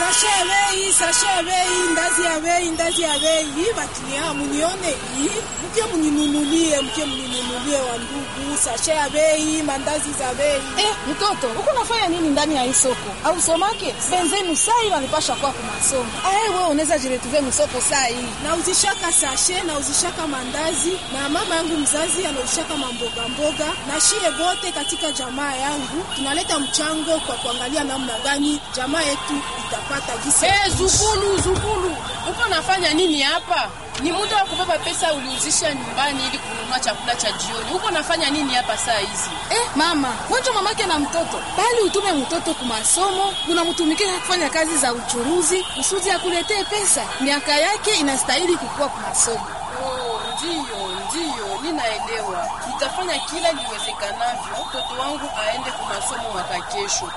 Sashe ya bei, sashe ya bei, ndazi ya bei, ndazi ya bei. Bakilia munione hii. Mke mninunulie, mke mninunulie wa ndugu. Sashe ya bei, mandazi za bei. Eh, mtoto, uko nafanya nini ndani ya hii soko? Au somake? Benzenu sai wanipasha kwa kumasomo. Ah, wewe unaweza jiretuvia msoko sai. Na uzishaka sashe, na uzishaka mandazi, na mama yangu mzazi anauzishaka mamboga mboga, na shie bote katika jamaa yangu tunaleta mchango kwa kuangalia namna gani jamaa yetu itapata gisi. Eh, zukulu, zukulu. Uko nafanya nini hapa? Ni muda wa kubeba pesa uliuzisha nyumbani ili kununua chakula cha jioni. Uko nafanya nini hapa saa hizi? Eh, mama, mwacho mamake na mtoto. Bali utume mtoto ku masomo, unamtumikia kufanya kazi za uchuruzi, kusudi akuletee pesa. Miaka yake inastahili kukua ku masomo. Oh, ndiyo, ndiyo, ninaelewa. Tutafanya kila liwezekanavyo mtoto wangu aende kwa masomo mwaka kesho.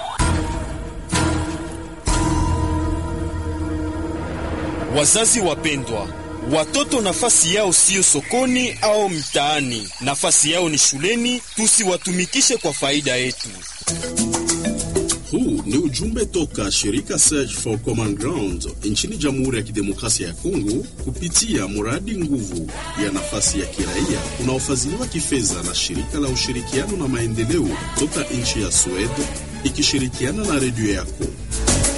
Wazazi wapendwa, watoto nafasi yao siyo sokoni au mtaani, nafasi yao ni shuleni. Tusiwatumikishe kwa faida yetu. Huu ni ujumbe toka shirika Search for Common Ground nchini Jamhuri ya Kidemokrasia ya Kongo kupitia mradi nguvu ya nafasi ya kiraia unaofadhiliwa kifedha na shirika la ushirikiano na maendeleo toka nchi ya Sweden ikishirikiana na redio yako.